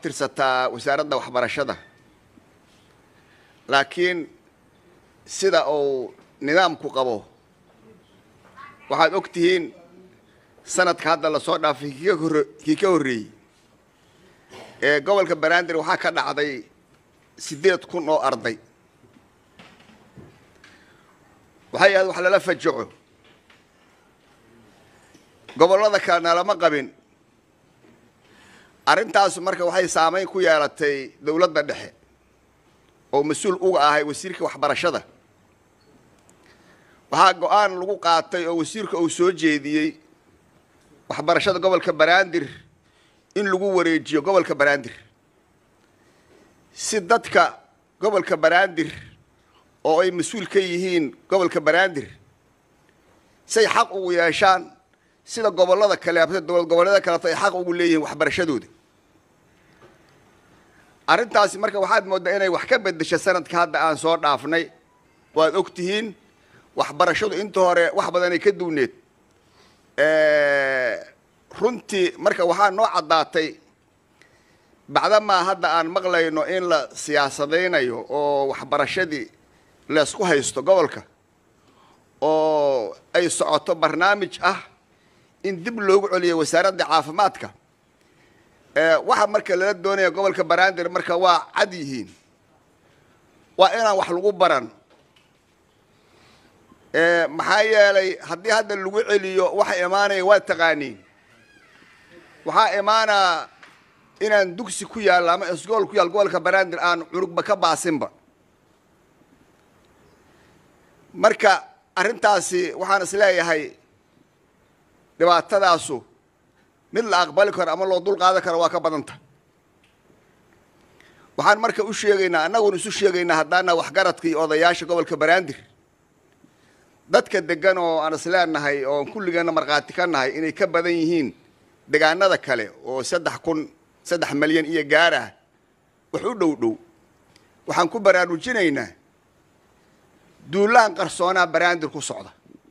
tirsataa wasaaradda waxbarashada laakiin sida uu nidaamku qabo waxaad og tihiin sanadka hadda lasoo dhaafay kii ka horre- kii ka horreeyey ee gobolka banaadir waxaa ka dhacday siddeed kun oo arday waxay ahayd wax lala fajaco gobollada kalena lama qabin arrintaas marka waxay saamayn ku yeelatay dowladda dhexe oo mas-uul uga ahay wasiirka waxbarashada waxaa go-aan lagu qaatay oo wasiirka uu soo jeediyey waxbarashada gobolka banaadir in lagu wareejiyo gobolka banaadir si dadka gobolka banaadir oo ay mas-uul ka yihiin gobolka banaadir say xaq ugu yeeshaan sida gobollada kale ama dowlad goboleeda kaleeto ay xaq ugu leeyihiin waxbarashadooda arrintaasi marka waxaad mooddaa inay wax ka beddesha sanadka hadda aan soo dhaafnay waad og tihiin waxbarashadu inta hore wax badanay ka duwneed runtii marka waxaa noo caddaatay bacdamaa hadda aan maqlayno in la siyaasadaynayo oo waxbarashadii laysku haysto gobolka oo ay socoto barnaamij ah in dib loogu celiyo wasaaradda caafimaadka waxa marka lala doonaya gobolka banaadir marka waa cad yihiin waa inaan wax lagu baran maxaa yeelay haddii hadda lagu celiyo waxa imaanaya waa taqaaniin waxaa imaanaa inaan dugsi ku yaallo ama isgool ku yaal gobolka banaadir aan cunugba ka baasinba marka arrintaasi waxaan is leeyahay dhibaatadaasu mid la aqbali karo ama loo dul qaadan karo waa ka badanta waxaan marka u sheegaynaa annaguna isu sheegaynaa haddaana waxgaradka iyo odayaasha gobolka banaadir dadka degan oo aan is leenahay oo kulligeena markhaati ka nahay inay ka badan yihiin degaanada kale oo saddex kun saddex malyan iyo gaarah wax u dhow dhow waxaan ku baraarujinaynaa duulaan qarsoonaa banaadir ku socda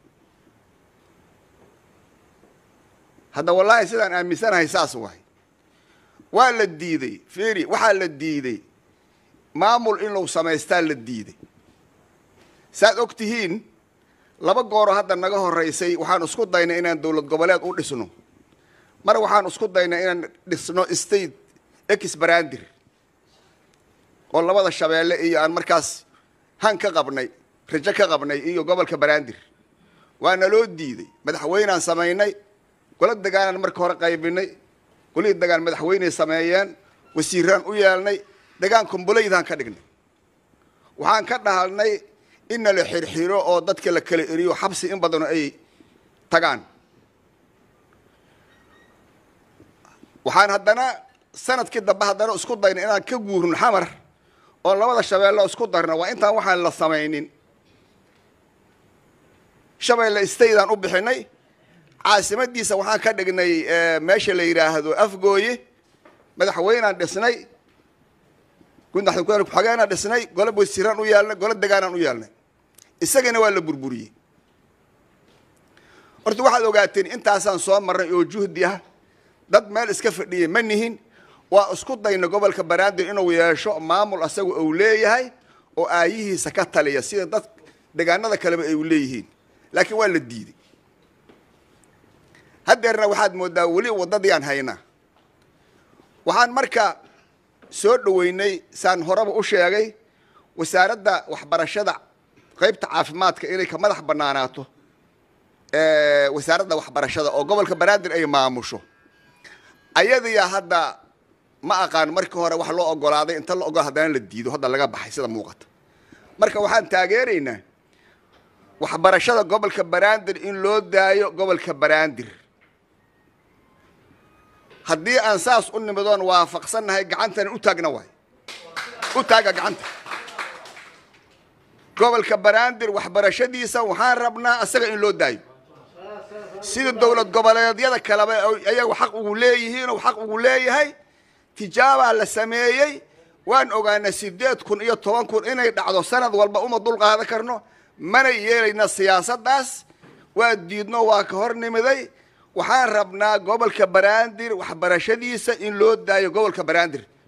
hadda wallaahi sidaan aaminsanahay saas waay waa la diiday feri waxaa la diiday maamul in lagu samaystaa la diiday saad og tihiin laba gooro hadda naga horraysay waxaan isku daynay inaan dowlad goboleed u dhisno mar waxaan isku daynay inaan dhisno state ex banaadir oo labada shabeelle iyo aan markaas han ka qabnay rajo ka qabnay iyo gobolka banaadir waana loo diiday madaxweynaan samaynay gola degaanaan marka hore qaybinay golihii degaan madaxweyney sameeyeen wasiiraan u yeelnay degaan kumbuleydaan ka dhignay waxaan ka dhahalnay inna la xirxiro oo dadka la kala eriyo xabsi in badano ay tagaan waxaan haddana sanadkii dambe haddana isku daynay inaan ka guurno xamar oo labada shabeelle isku darno waa intaan waxaan la samaynin shabeelle stateaan u bixinay caasimadiisa waxaan ka dhignay meesha la yidhaahdo afgooye madaxweynaan dhisnay ku-xogeenaan dhisnay gole wasiiraan u yeelnay gole degaanaan u yeelnay isagana waa la burburiyey horta waxaad ogaateen intaasaan soo marnay oo juhdi ah dad meel iska fadhiyay ma nihin waa isku dayna gobolka banaadir inuu yeesho maamul asaga uu leeyahay oo aayihiisa ka taliya sida dad degaanada kaleba ay u leeyihiin laakiin waa la diiday haddeerna waxaad mooddaa weli waddadii aan haynaa waxaan marka soo dhoweynay saan horeba u sheegay wasaaradda waxbarashada qaybta caafimaadka inay ka madax bannaanaato wasaaradda waxbarashada oo gobolka banaadir ay maamusho ayadiyaa hadda ma aqaan markii hore wax loo ogolaaday inta la ogol haddana la diido hadda laga baxay sida muuqata marka waxaan taageeraynaa waxbarashada gobolka banaadir in loo daayo gobolka banaadir haddii aan saas u nimidoon waafaqsannahay gacantana u taagna waay u taaga gacanta gobolka banaadir waxbarashadiisa waxaan rabnaa asaga in loo daayo sida dowlad goboleedyada kaleba ayagu xaq ugu leeyihiin xaq ugu leeyahay tijaabaa la sameeyey waan ogaanay sideed kun iyo toban kun inay dhacdo sanad walba uma dul qaadan karno mana yeelayna siyaasaddaas waa diidno waa ka hor nimiday waxaan rabnaa gobolka banaadir waxbarashadiisa in loo daayo gobolka banaadir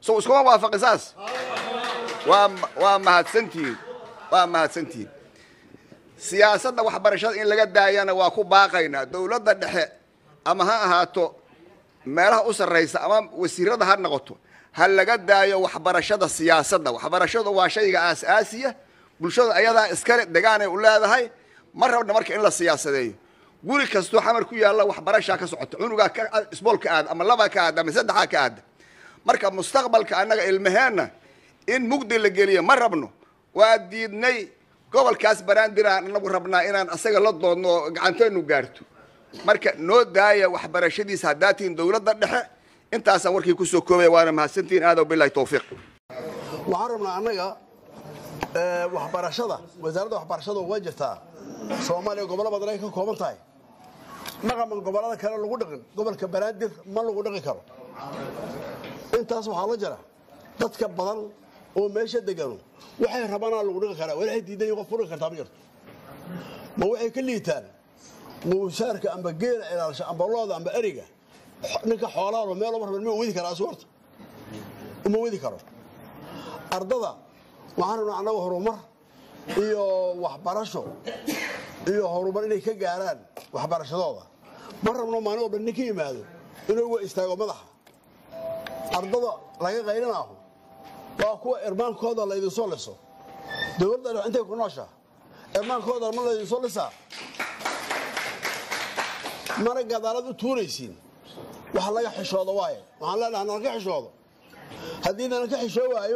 so iskuma waafaqi saas waa waa mahadsantihiin waa mahadsantihiin siyaasadda waxbarashada in laga daayana waa ku baaqaynaa dowladda dhexe ama ha ahaato meelaha u sarraysa ama wasiirada ha noqoto ha laga daayo waxbarashada siyaasadda waxbarashadu waa shayga aas-aasiya bulshada ayadaa iskale degaanay u leedahay ma rabna marka in la siyaasadeeyo guri kastoo xamar ku yaalla waxbarashaa ka socota cunugaa ka isbool ka aada ama labaa ka aada ama saddexaa ka aada marka mustaqbalka annaga ilmaheenna in mugdi la geliyo ma rabno waa diidnay gobolkaas banaandiraan anagu rabnaa inaan asaga la doodno oo gacanteenu gaarto marka noo daaya waxbarashadiisa haddaa tihiin dowladda dhexe intaasaan warkii kusoo koobaya waana mahadsantihiin aadaw bilahi towfiiq waxaan rabnaa annaga waxbarashada wasaaradda waxbarashada waa jirtaa soomaaliya gobollo badan ay ka kooban tahay dhaqaman gobollada kale lagu dhaqin gobolka banaadir ma lagu dhaqi karo intaas waxaa la jira dadka badan oo meesha degano waxay rabanaa lagu dhaqi karaa waxay diidan qof ku dhaqi kartaa ma jirto ma waxay ka liitaan muushaarka amba geela ilaalsha amba looda amba eriga ninka xoolaalo meel uma raban ma wadi karaa asuwarta uma wadi karo ardada waxaan rabnaa annaga horumar iyo waxbarasho iyo horumar inay ka gaaraan waxbarashadooda ma rabno maalin walba nin ka yimaado inuu uga istaago madaxa ardada laga qaylinaaho waa kuwa irmaankooda laydinsoo liso dowladda intay ku nooshaa irmaankooda ma laydinsoo lisaa mana gadaalad u tuuraysiin wax laga xishoodo waaye waxaan leenahay nalka xishoodo haddii nalanka xishoo waayo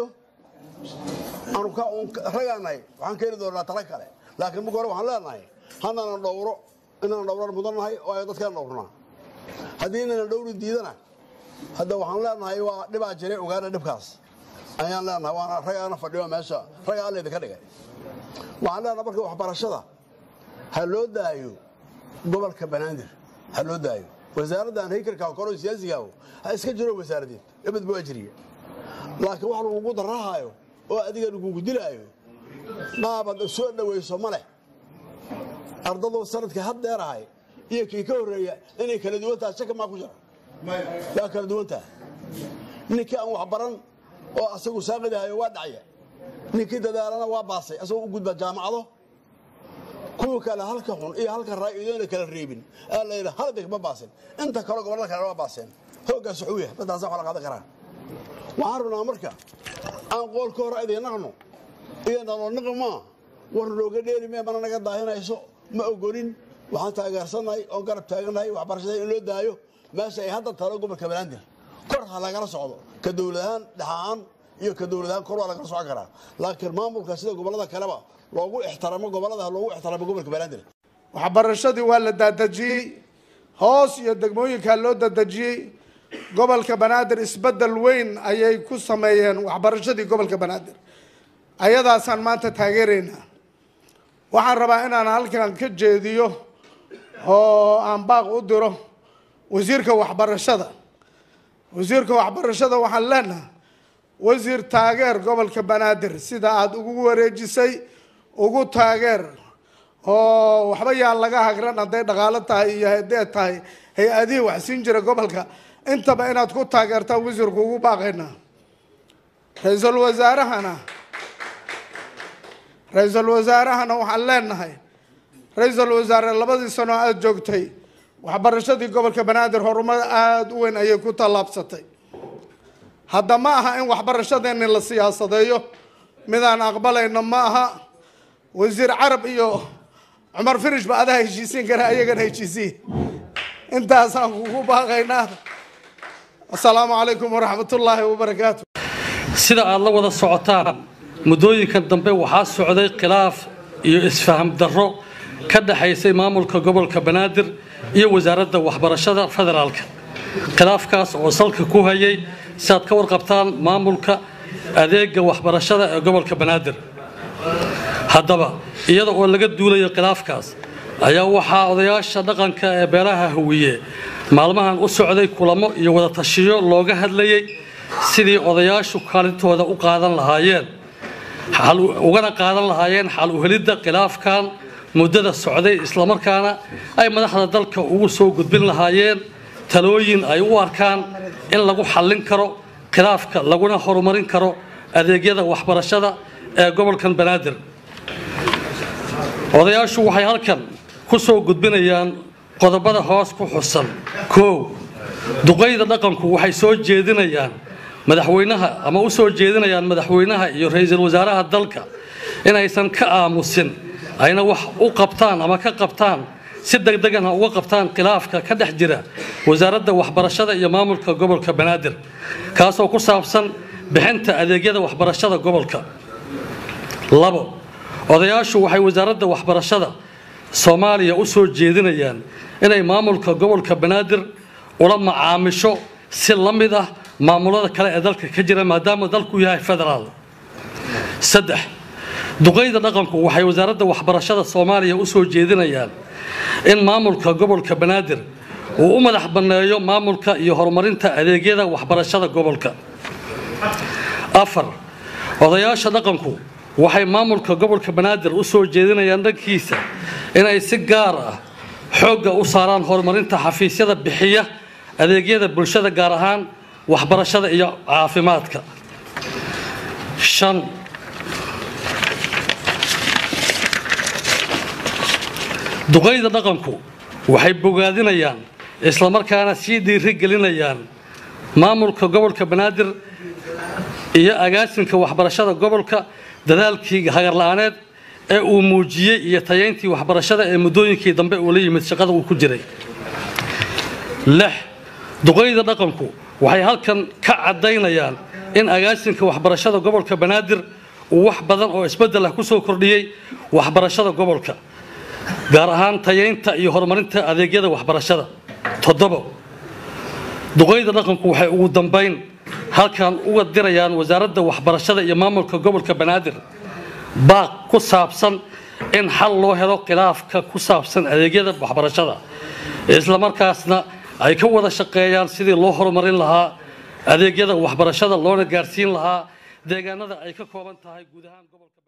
ragaanahay waxaan keeni doonaa tala kale laakiin marka hore waxaan leenahay hanana dhowro inaan dhowran mudannahay oo ay dadkaan dhowrnaa haddii inana dhowri diidana hadda waxaan leenahay waa dhibaa jiray ogaana dhibkaas ayaan leenahay waana ragaana fadhiyo meesha raga allayda ka dhigay waxaan leenahay marka waxbarashada ha loo daayo gobolka banaadir ha loo daayo wasaaraddan haykarka koro siyaasigaao ha iska jiro wasaaradeed ebed buu ajriya laakiin wax lagugu darahaayo oo adiga lagugu dilaayo maabad soo dhawayso ma leh ardadoo sanadka had dheerahay iyo kii ka horreeya inay kala duwantaha shaka maa ku jira waa kala duwantaha ninkii aan wax baran oo asagu saaqidahayo waa dhacya ninkii dadaalana waa baasay asagoo u gudba jaamacado kuwa kale halka xun iyo halka raa'idoona kala reebin aa la yidha haldig ma baasin inta kale gobollada kale waa baaseen hooggaas wuxuu yahay daddaasa wax la qaadan karaan waxaan rabnaa marka aan qoolka hore idin naqno iyo naloo naqi maa war looga dheeli mee mana naga daahinayso ma ogolin waxaan taageersannahay oon garab taagannahay waxbarashada in loo daayo meesha ay hadda talo gobolka banaadir kor ha lagala socdo ka dowladahaan dhexahaan iyo ka dowladahaan kor waa lagala socon karaa laakiin maamulka sida gobollada kaleba loogu ixtiraamo gobollada loogu ixtiraamo gobolka banaadir waxbarashadii waa la daadejiyey hoos iyo degmooyinkaa loo dadejiyey gobolka banaadir isbeddel weyn ayay ku sameeyeen waxbarashadii gobolka banaadir ayadaasaan maanta taageeraynaa waxaan rabaa inaan halkan ka jeediyo oo aan baaq u diro wasiirka waxbarashada wasiirka waxbarashada waxaan leenahay wasiir taageer gobolka banaadir sida aada ugu wareejisay ugu taageer oo waxba yaan laga hagran hadday dhaqaalo tahay iyo haddee tahay hay-adihii wax siin jira gobolka intaba inaad ku taageertaan wasiirku ugu baaqaynaa ra-iisul wasaarahana ra-iisul wasaarahana waxaan leenahay ra-iisul wasaare labadii sano aada joogtay waxbarashadii gobolka banaadir horumar aada u weyn ayay ku tallaabsatay hadda ma aha in waxbarashadeeni la siyaasadeeyo midaan aqbalayno ma aha wasiir carab iyo cumar firish ba adaa heshiisiin kara ayagana heshiisiin intaasaan kugu baaqaynaa asalaamu calaykum waraxmat ullaahi wabarakaatu sida aad la wada socotaan muddooyinkan dambe waxaa socday khilaaf iyo isfaham darro ka dhexaysay maamulka gobolka banaadir iyo wasaaradda waxbarashada federaalka khilaafkaas oo salka ku hayay si aad ka warqabtaan maamulka adeega waxbarashada ee gobolka banaadir haddaba iyada oo laga duulayo khilaafkaas ayaa waxaa odayaasha dhaqanka ee beelaha hawiye maalmahan u socday kulamo iyo wada tashiyo looga hadlayay sidii odayaashu kaalintooda u qaadan lahaayeen ugana qaadan lahaayeen xal uhelidda khilaafkan muddada socday islamarkaana ay madaxda dalka ugu soo gudbin lahaayeen talooyin ay u arkaan in lagu xallin karo khilaafka laguna horumarin karo adeegyada waxbarashada ee gobolkan banaadir odayaashu waxay halkan ku soo gudbinayaan qodobada hoos ku xusan kow duqayda dhaqanku waxay soo jeedinayaan madaxweynaha ama u soo jeedinayaan madaxweynaha iyo ra-iisul wasaaraha dalka inaysan ka aamusin ayna wax u qabtaan ama ka qabtaan si degdegana uga qabtaan khilaafka ka dhex jira wasaaradda waxbarashada iyo maamulka gobolka banaadir kaasoo ku saabsan bixinta adeegyada waxbarashada gobolka labo odayaashu waxay wasaaradda waxbarashada soomaaliya u soo jeedinayaan inay maamulka gobolka banaadir ula macaamisho si la mid ah maamulada kale ee dalka ka jira maadaama dalku yahay federaal saddex duqayda dhaqanku waxay wasaaradda waxbarashada soomaaliya u soo jeedinayaan in maamulka gobolka banaadir uu u madax banneeyo maamulka iyo horumarinta adeegyada waxbarashada gobolka afar odayaasha dhaqanku waxay maamulka gobolka banaadir u soo jeedinayaan dhankiisa inay si gaar ah xoogga u saaraan horumarinta xafiisyada bixiya adeegyada bulshada gaar ahaan waxbarashada iyo caafimaadka shan duqayda dhaqanku waxay bogaadinayaan islamarkaana sii dhiiri gelinayaan maamulka gobolka banaadir iyo agaasinka waxbarashada gobolka dadaalkii hagarla-aaneed ee uu muujiyey iyo tayayntii waxbarashada ee muddooyinkii dambe uu la yimid shaqada uu ku jiray lix duqayda dhaqanku waxay halkan ka caddaynayaan in agaasinka waxbarashada gobolka banaadir uu wax badan oo isbeddel ah ku soo kordhiyey waxbarashada gobolka gaar ahaan tayaynta iyo horumarinta adeegyada waxbarashada toddobo duqayda dhaqanku waxay ugu dambayn halkan uga dirayaan wasaaradda waxbarashada iyo maamulka gobolka banaadir baaq ku saabsan in xal loo helo khilaafka ku saabsan adeegyada waxbarashada islamarkaasna ay ka wada shaqeeyaan sidii loo horumarin lahaa adeegyada waxbarashada loona gaarsiin lahaa deegaanada ay ka kooban tahay guud ahaan gobolka